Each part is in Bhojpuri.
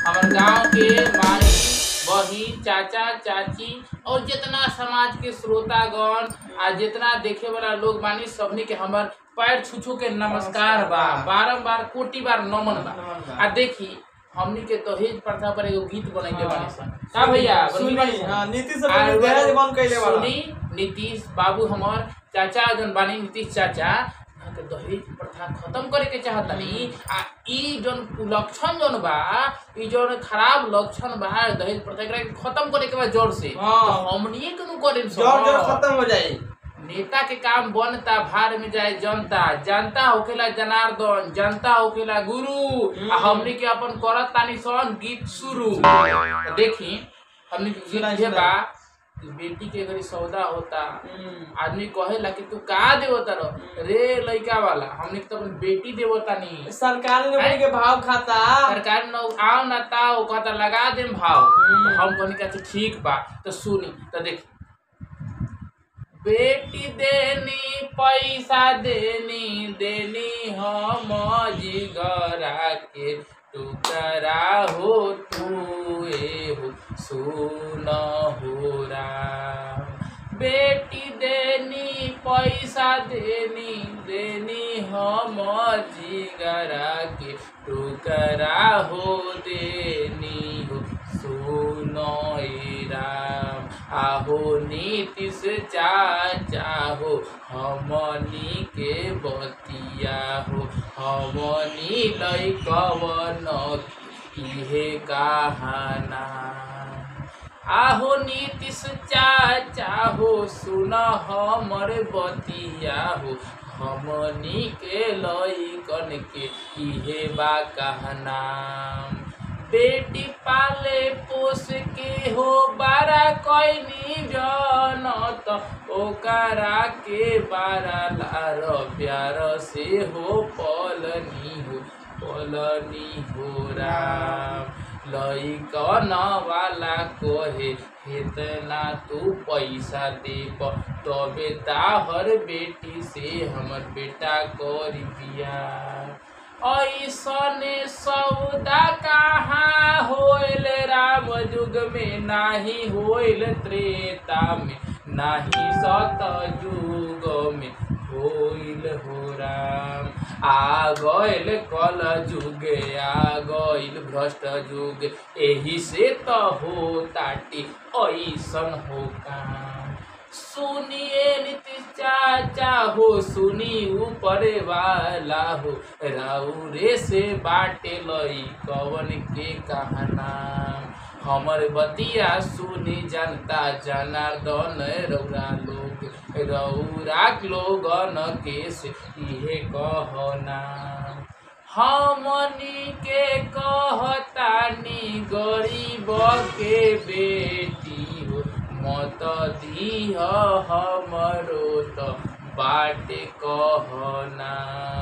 हमार गांव के माई बहिन चाचा चाची और जितना समाज के श्रोतागण आ जितना देखे वाला लोग बानी सबनी के हमार पैर छू छू के नमस्कार बा बारम्बार कोटि बार नमन बा आ देखी हमनी के दहेज प्रथा पर एगो गीत बनैले बानी सन का भैया बनैले बानी सन? हाँ, नीतीश आ अभी दहेज बंद कैले बाड़ा सुनी नीतीश बाबू हमर चाचा जन बानी नीतीश चाचा यहाँ के दहेज प्रथा खत्म करे के चाहतनी आ ई जन लक्षण जन बा ई जन खराब लक्षण बा दहेज प्रथा एकरा के खत्म करे के बा जड़ से हाँ। तो हमनिए के नु करे जोर जोर खत्म हो जाई नेता के काम बनता भार में जाए जनता जनता होखेला जनार्दन जनता होखेला गुरु आ हमनी के अपन करत तानी सन गीत शुरू तो देखी हमनी के गीत सुनाई, जे सुनाई। बा कि बेटी के घरी सौदा होता हम्म। आदमी कहेला कि तू का देवता रह रे लइका वाला हमनी के तो अपन बेटी देवता नहीं सरकारी नौकरी के भाव खाता सरकार न आओ ना ताओ कहता लगा देम भाव हम्म। तो हम कहनी कहते ठीक बा तो सुनी तो देखी बेटी देनी पैसा देनी देनी हम जिगरा के टुकरा हो तू ए हो सुन हो राम बेटी देनी पैसा देनी देनी हम जिगरा के टुकरा हो देनी हो सुनो ए राम आहो नीतीश चाचा हो हमनी के बतिया हो हमनी लैकवन इहे कहाना आहो नीतीश चाचा हो सुन हमर बतिया हो हमनी के लइकन के इहे बा कहना बेटी पाले पोस के हो बारा कैनी जनत ओकरा के बारा लार प्यार से हो पलनी हो पलनी हो राम लइकन वाला कोहे हेतना तू पैसा देब तबे ताहर बेटी से हमर बेटा करी बिया ऐसने सौदा कहाँ होइल राम युग में नाही होइल त्रेता में नाही सत युग में होइल हो राम आ गइल कल युग आ गइल भ्रष्ट युग एही से त हो ताटी ऐसन हो काम सुनिए नीतीश चाचा हो सुनी ऊपर वाला हो राउरे से बाटे लई कवन के कहना हमर बतिया सुनी जनता जनार्दन रौरा लोग रौरा लोगन के से इहे कहना हमनी के कहतानी गरीब के बेटी हो मत दीह हमरो त बाटे कहना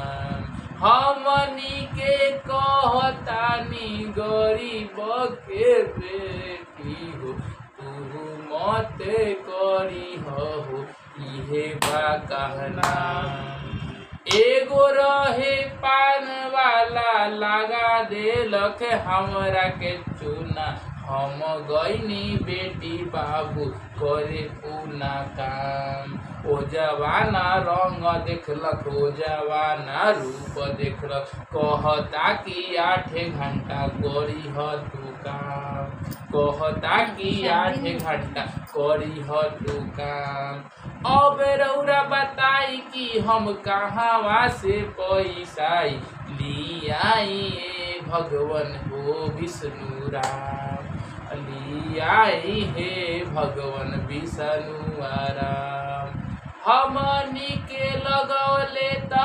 हमनी के कहतानी गरीब के बेटी हो तू मत करी हो इहे बा कहना एगो रहे पान वाला लगा देलक हमरा के चूना हम गईनी बेटी बाबू करे पूना काम ओ जवाना रंग देखलक ओ जवाना रूप देखलक कहता कि आठे घंटा करी ह तू काम कहता कि आठे घंटा करी ह तू काम अब रौरा बताई कि हम कहाँ से पैसा लियाई ए भगवन हो विष्णु राम लियाई हे भगवन विष्णु राम हमनी के लगौले त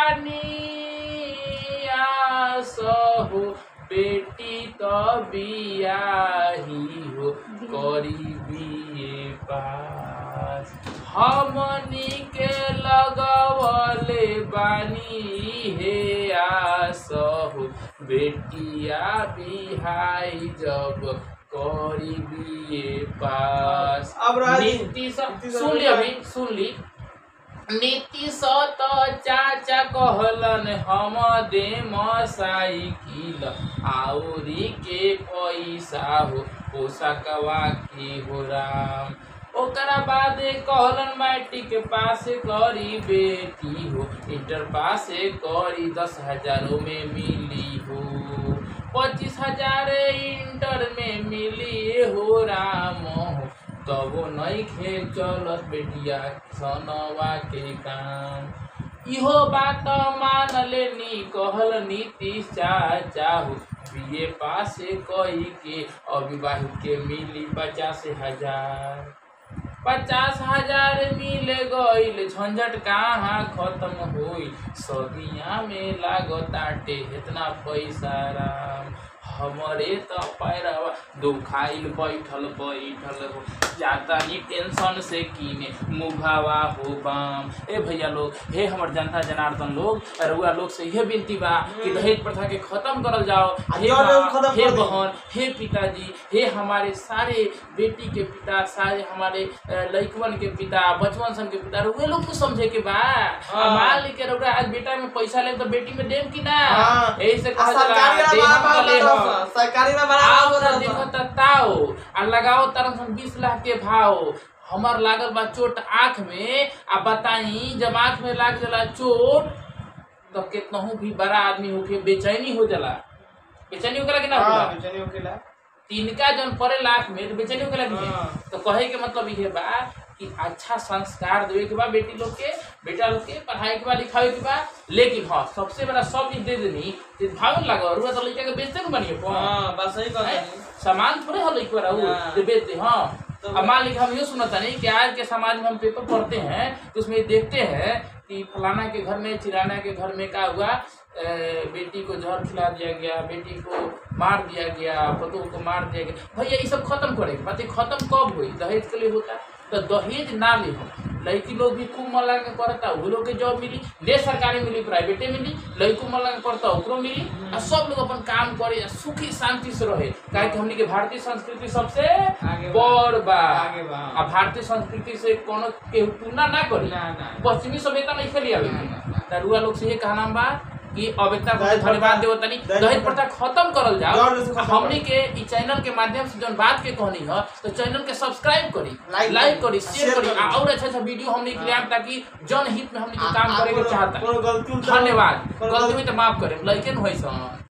बानी आस हो बेटी त बियाही हो करी बिए पास हमनी के लगवले बानी हे आस हो बेटिया बिहाई जब करी बिए पास अब राजी- नीतीश नीतीश सुन ली अभी- अभी सुन ली नीतीश तो चाचा कहलन हम दे साइकिल आउरी के पैसा हो पोषकवा के हो राम ओकरा बाद कहलन मैट्रिक पास करी बेटी हो इंटर पास करी दस हजारों में मिली हो पच्चीस हजार इंटर में मिली हो राम हो तब नहीं खे चलत बेटिया सनवा के काम इहो बात मान लेनी कहल नीतीश चाचा हो बीए पास कही के अविवाहित के मिली पचास हजार पचास हजार मिल गईल झंझट कहाँ खत्म होई सदिया में लागताटे इतना पैसा राम हमरे त पैरवा दुखाइल बैठल बैठल हो जाता नी टेंशन से कीने मुभावा हो बाम ए भैया लोग हे हमर जनता जनार्दन लोग रुआ लोग से यह विनती बा कि दहेज प्रथा के खत्म करल जाओ हे जौन लोग माँ, खत्म हे कर दी। बहन हे पिताजी हे हमारे सारे बेटी के पिता सारे हमारे अ, लइकवन के पिता बचवन सन के पिता वे लोग को समझे के बा हाँ। अब मान ली के रउरा आज बेटा में पैसा ले तो बेटी में देम कि ना हाँ। यही से आ कहल जाला, सरकारी देहम में बड़ा भले बड़ा हम। दस, सरकारी में बड़ा आओ बड़ा ना दस। देखो त ताओ आ लगाओ तरह सन बीस लाख के भाव हमार लागल बा चोट आँख में आ बताई जब आँख में लाग जाला चोट तो कितनहू भी बड़ा आदमी होके बेचैनी हो जाला बेचैनी होके कि ना हाँ, होला? बेचैनी होखेला। तिनका जन परे लाख में तो बेचैनी होके लगी हाँ। तो कहे के मतलब ये बा कि अच्छा संस्कार देवे के बा बेटी लोग के बेटा लोग के पढ़ाई के बा लिखावे के बा लेकिन हाँ सबसे बड़ा सब चीज दे देनी तो भाव लगा और तो लड़का के बेचते न बनिए कौन हाँ, बस सही कहता हैं? है। सामान थोड़े हल एक बार हाँ। जो बेचते हाँ तो- अब मान लीजिए हम ये सुनता नहीं कि आज के समाज में हम पेपर पढ़ते हैं तो उसमें देखते हैं कि फलाना के घर में चिराना के घर में क्या हुआ अ, बेटी को जहर खिला दिया गया बेटी को मार दिया गया पतों को मार दिया गया भैया ये सब खत्म करेंगे बात ये खत्म कब हुई दहेज के लिए होता तो दहेज ना ले हम लड़की लोग भी खूब मन लगा के पढ़ता वो लोग के जॉब मिली ने सरकारी मिली प्राइवेटे मिली लड़को मन लगा के पढ़ता ओकरो मिली आ सब लोग अपन काम करे आ सुखी शांति से रहे काहे कि हमनी के भारतीय संस्कृति सबसे आगे बा। बड़ बा आगे बा। आ भारतीय संस्कृति से कोनो के तुलना ना करी ना, ना। पश्चिमी सभ्यता नहीं खेली आवे ना, ना, ना। तरुआ लोग से ये कहना बा कि अवेकता को दहेज धन्यवाद प्रथा- देव तनी दहेज दहेज प्रथा खत्म करल जाओ जड़ से खत्म हमनी के ई चैनल के माध्यम से जौन बात के कहनी है तो चैनल के सब्सक्राइब करी लाइक लाइक करी, करी शेयर शेयर करी करी। आ और अच्छा अच्छा वीडियो हमनी के लिए आम ताकि जन हित में हमनी के आ- काम आ करे के कोनो- चाहता कोनो गलती उलटा- धन्यवाद कोनो गलती में तो माफ करे लइके न होई सन